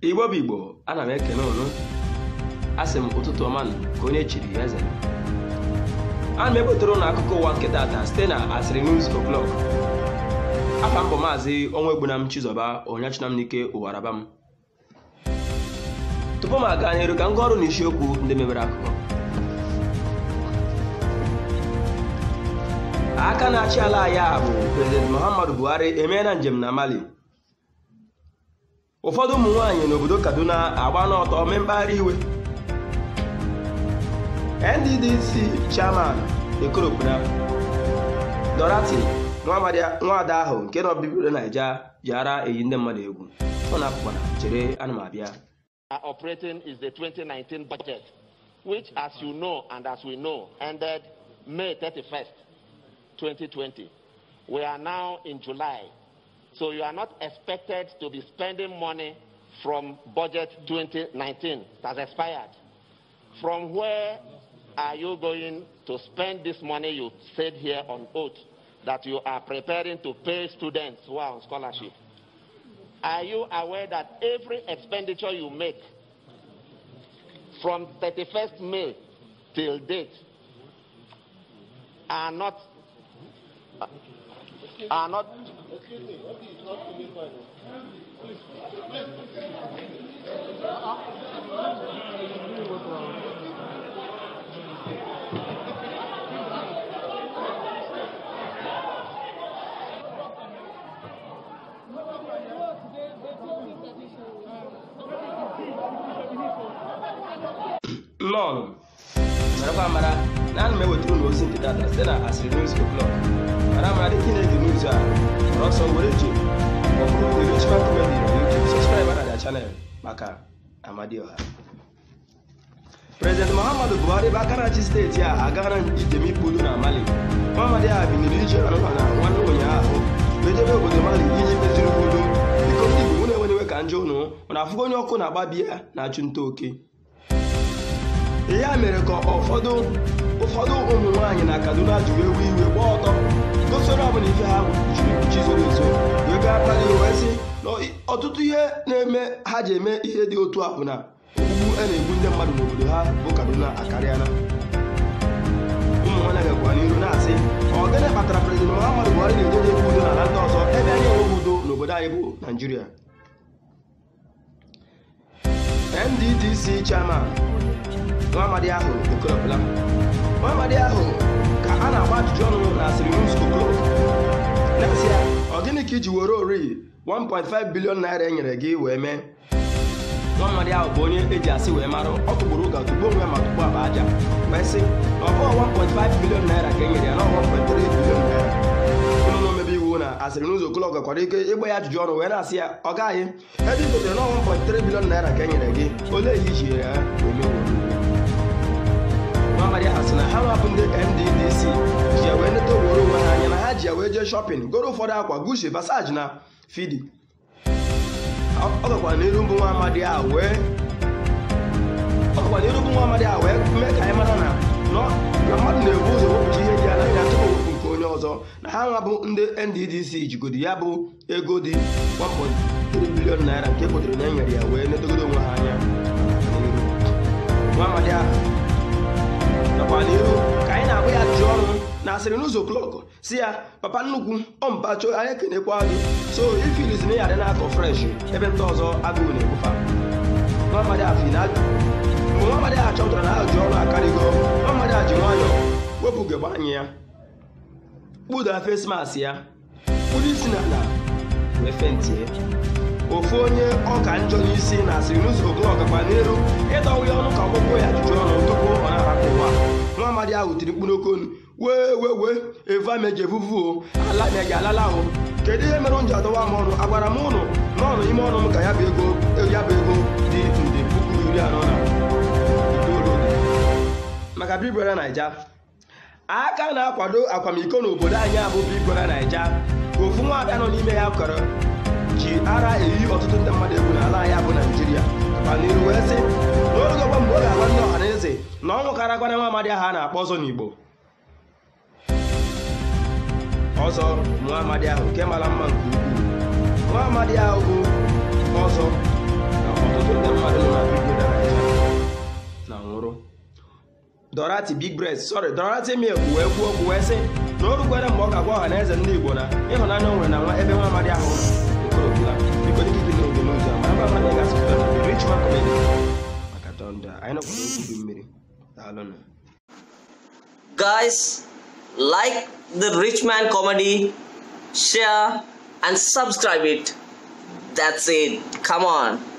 igbo bụ igbo ana m ekene unu asị m ụtụtụ ọma nụ ka onye chiri ya eze ana m ebutere ụnụ akụkọ ụwa nke tata site na asịrị news o'clock afa mbọ maazị ọnwa egbunam chizọba onyachinam n'ike ụwaraba m tupu m aga n'iru ka m gụọ ọrụ na isiokwu ndị mebere akụkọ aka na-achị ala ya bụ prezident muhammadu buhari emeela njem na mali ụfọdụ ụmụ nwaanyị n'obodo kaduna agba n'ọtọ mee mkpagharị iwe nddc chairman ekoropụna dorati nwaada ahụ nke nọ bibiri naija ji ara eyi ndị mmadụ egwu ọ na-apụkwana chere ana m abịa are operating is the 2019 budget, which, as you know and as we know, ended May 31st, 2020. We are now in July, so you are not expected to be spending money from budget 2019 that has expired. From where are you going to spend this money you said here on oath that you are preparing to pay students who are on scholarship? Are you aware that every expenditure you make from 31st May till date are not are not nnọọ marakwa mara na ana m ewetara ụlọ ozi nke data site na asịrị news o'clock mara mara dịka ị na-ege news a gbara ọsọ were ji ọbụrụ the rich man comedy na youtube subscribe na their channel maka amadioha prezident muhammadu buhari bụ aka na-achị steeti a agara njem ikpolu na mali muhammadu a biniri ije arụha na nwanne ụnyaahụ mejebe obodo mali iji meziri udo biko ndị igbo na enwenyewe ka njọ ụnụ mana afụgo onye ọkụ na-agba biya na-achụ nta oke ya mere ka ụfọdụ ụfọdụ ụmụ nwaanyị na kaduna jụrụ ewu iwe gba ọtọ gosoro ọbụla ife ha jiri mkpuchi zoro ezo wee gaa kpali wee sị na ọtụtụ ihe na-eme ha ji eme ihe dị otu a bụ na ogbugbu a na-egbu ndị mmadụ n'obodo ha bụ kaduna akarịala ụmụ nwaanyị gakwa n'iru na-asị ọ gịnị kpatara prezident muhammadu buhari na-ejeje ekwu udo n'ala ndị ọzọ ebe anyị enweghị udo n'obodo anyị bụ naijiria nddc chairman nwaamadi ahụ ekorọpụla nwaamadi ahụ ka a na-agba ajụjụ ọnụ na asịrị news o'clock na-asị ya ọ gịnị ka iji were ori 1.5 bilion naira e nyere gị wee mee nwaamadi ahụ bụ onye eji asị wee marụ ọ tụgburu ụga tugbuo onwe ya ma tugbuo akpa aja wee sị na ọ bụghị 1.5 bilion naira ka e nyere ya na 1.3 bilion naira ụlọ na omebe iwu na asịrị news o'clock gakwara ike ịgba ya ajụjụ ọnụ wee na-asị ya ọ gaghị ebe i gotere na 1.3 bilion naira ka e nyere gị olee ihe iji ya wee mewo Muhammad ha sị na ha nwabụ ndị NDDC ji ya wee neta owere onwe ha anya na ha ji ya wee jee shọpịn goro ụfọdụ akwa Gucci Versace na Fidi ọ gakwara n'iru mbụ nwa amadi a wee ọ gakwara n'iru mbụ nwa amadi a wee mee ka anyị mara na na mmadụ na-ebu ụzọ wepụta ihe dị ya n'anya tupu wepụ nke onye ọzọ na ha nwabụ ndị NDDC jigodi ya bụ ego dị 1.3 bilion naira nke kwetere na e nyere ya wee netogodo onwe ha anya nwa amadi ahụ nakwa n'ihu ka anyị na-agba ya ajụjụ ọnụ na asịrị n'ụzọ klọk si ya papa nnukwu ọmpacho anyị ekenekwa gị so ifiliz na ya dị na-akọ fresh ebe ndị ọzọ agụụ na-egbufa mgbe nwamadị a chọpụtara na ajụjụ ọnụ akarịgo nwamadị a ji nwayọọ wepụ ugegbe anya ya kpụda fesmas ya kpụrụ isi n'ala wee fentie ofu onye ọka njọ n'isi na asịrị n'ụzọ klọk gakwa n'elu ịdọwa ya ọnụ ka ọgbụgbụ ya ajụjụ ọnụ tupu ọ na-ahapụ ụwa nwa amadi ahụ tiri mkpụrụ oke onu wee wee wee eva meji evuvuo ala meji alala ahụ kedu ihe mere m ji adọwa m ọnụ agwara m ụnụ n'ọnụ ime ọnụ m ka ya bụ ego ya bụ ego dị nde puku iri anọ na itoolu dị maka bibere naija aka na-akwado akwamiko n'obodo anyị abụ bibere naija ofu nwaada nọ n'ime ya kọrọ ji ara eyi ọtụtụ ndị mmadụ egwu n'ala anyị bụ naijiria n'iru wee sị n'oge ọgba mgbe ọ ga-agwa ndị ọha na eze na ọnwụ kara gwana nwa amadi ahụ a na-akpọ ọzọ n'igbo ọzọ nwa amadi ahụ nke mara mma nke ukwuu nwa amadi ahụ bụ ọzọ na ọtụtụ ife ndị mmadụ nọ na vidio na naija na nwụrụ dorati big breast sorry dorati milk wee kwuo okwu wee sị na o rukwere mgbe ọ ga-agwa ọha na eze ndị igbo na ịhụnanya o nwere na nwa ebe nwa amadi ahụ okorobịa biko dịka ikiri n'oge n'ozi a mara mmadụ ị ga-asụ rich man comedy maka dọnda anyị nọkwara okwu mmiri daalụnụ Guys, like the Rich Man comedy, share and subscribe it. That's it. Come on.